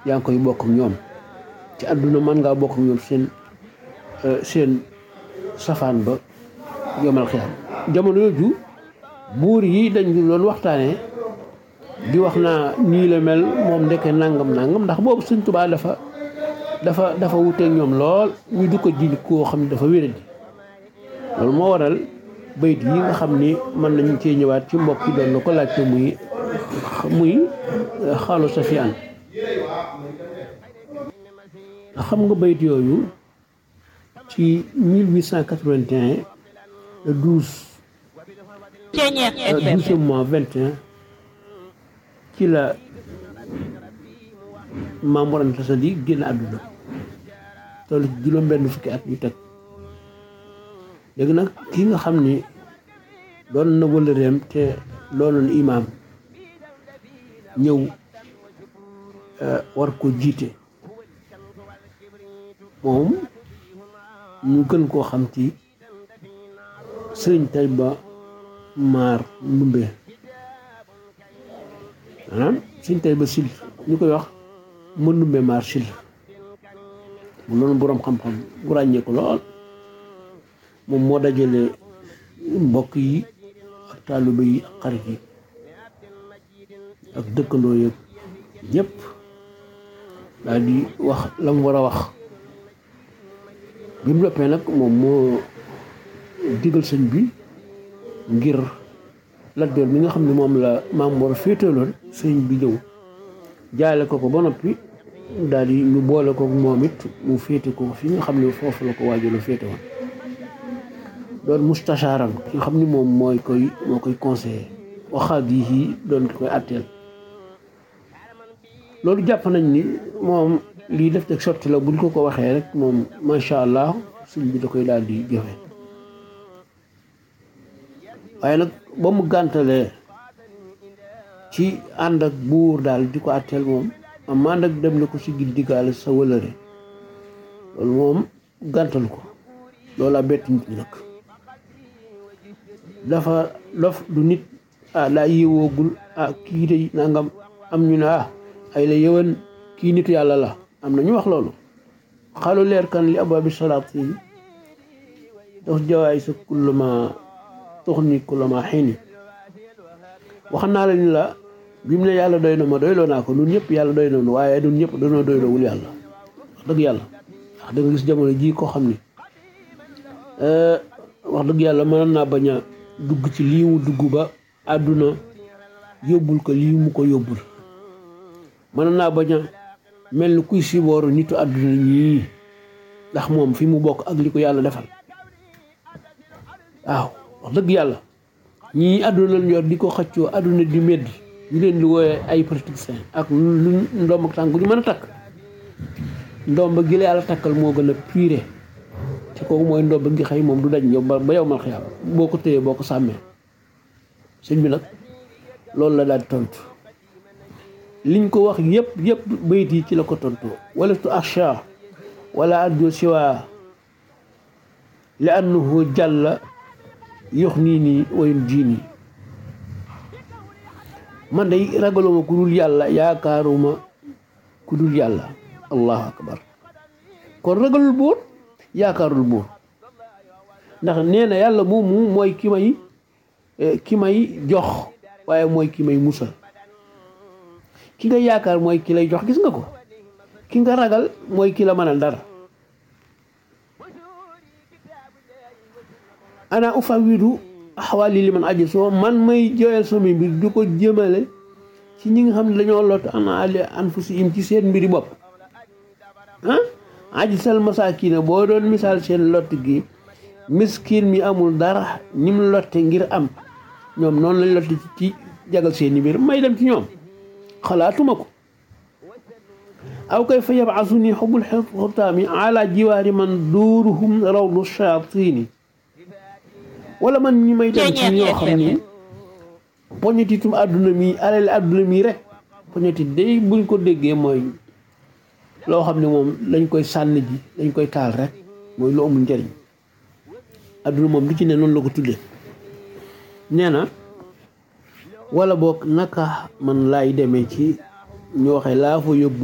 yaa ngi koy bokk ak ñoom ci àdduna mën ngaa bokk ak ñoom seen seen safaan ba yomal xiyam jamono yooju buur yi dañ doon waxtaanee di wax naa nii la mel moom ndeke nangam nangam ndax boobu Sëñ Tuubaa dafa dafa dafa wuteeg ñoom lool ñu du ko ji koo xam ne dafa wéradi loolu moo waral bayit yi nga xam ni mën nañu cee ñëwaat ci mbokk yi doon na ko laajte muy muy xaalu sa fi an xam nga bayit yooyu ci 1881 le 12 douzième mois 21 ci la Maam Mor Anta Sali génn àdduna toll ci juróom benn fukki at yu teg léegi nag ki nga xam ni doon na wëllëreem te doonoon imaam ñëw war ko jiite moom ñu gën koo xam ci sëriñ Tayba Maar Ndumbe maanaam sëriñ Tayba Sil ñu koy wax ma Ndumbe Maar Sil mu loolu boroom xam-xam bu ràññee ko lool moom moo dajale mbokk yi ak taalibe yi ak xarit yi ak dëkkandoo yëpp ñëpp daal di wax la mu war a wax bi mu noppee nag moom moo digal sëñ bi ngir Lat Joor mi nga xam ne moom la Maam Mor féetaloon sëñ bi ñëw jaale ko ko ba noppi daal di ñu boole ko moom it mu féete ko fi nga xam ne foofu la ko waajur féete woon doon mustashaaram ki nga xam ni moom mooy koy moo koy conseiller waxaat yi doon ki koy atteel loolu jàpp nañ ni moom lii def teg sotti la buñ ko ko waxee rek moom macha allah suñ bi da koy daal di jëfe waaye nag ba mu gàntalee ci ànd ak buur daal di ko atteel moom am ànd ak dem na ko si gil diggaale sa wëlëre loolu moom gàntal ko loolu a bett nit ñi nag dafa dof du nit ah daa yéewoogul ah kii de nangam am ñu ne ah ay la yëwan kii nitu yàlla la am na ñu wax loolu xalu leer kan li abaabi salaat yi dox jawaay sa kullama tox ni kullama xiini wax naa la ni la bi mu ne yàlla doy na ma doyloo naa ko nun ñëpp yàlla doy na waaye nun ñëpp dañoo doyloowul yàlla wax dëgg yàlla wax dëgg gis jamono ji koo xam ni wax dëgg yàlla mën naa bañ a dugg ci lii mu dugg ba àdduna yóbbul ko lii mu ko yóbbul mën naa bañ a mel ni kuy sibooru nitu àdduna ñii ndax moom fi mu bokk ak li ko yàlla defal waaw wax dëgg yàlla ñii àdduna lañ yor di ko xëccoo àdduna di medd ñu leen di wooyee ay politiciens ak lu ndomb ak tànk ñu mën a takk ndomb gi la yàlla takkal moo gën a pire te kooku mooy ndomb gi xëy moom du dañ yow ba yow mal xiyaam boo ko téyee boo ko sàmmee sëñ bi nag loolu la daal di tontu liñ ko wax yëpp yëpp bayit yi ci la ko tontu wala tu acha wala arjo siwa li annahu jàlla yox nii nii wayum jiini man day ragaluma ku dul yàlla yaakaaruma ku dul yàlla allahu akbar kon ragalul buur yaakaarul buur ndax nee na yàlla moomu mooy ki may ki may jox waaye mooy ki may musal ki nga yaakaar mooy ki lay jox gis nga ko ki nga ragal mooy ki la mënal dara ana ufawidu axwaali li man aji soo man may jooyal sama mbir du ko jëmale ci ñi nga xam ne dañoo lot ana ali anfusihim ci seen mbiri bopp ah aji sal masakina boo doon misaal seen lott gi miskin mi amul dara ñi mu lotte ngir am ñoom noonu lañ lotte ci jagal seeni mbir may dem ci ñoom xalaatuma ko aw kay fa yabasu ni xubul xutaami ala jiwaari man duuruhum rawdu shayaatini wala man ñi may dem ci ñoo xam ni poñetitum àdduna mi alal àdduna mi rek poñetit day buñ ko déggee mooy loo xam ne moom lañ koy sànni ji dañ koy taal rek mooy lu amul njëriñ àdduna moom lu ci ne noonu la ko tuddee nee na wala boog naka man laay demee ci ñu waxee laa fa yóbbu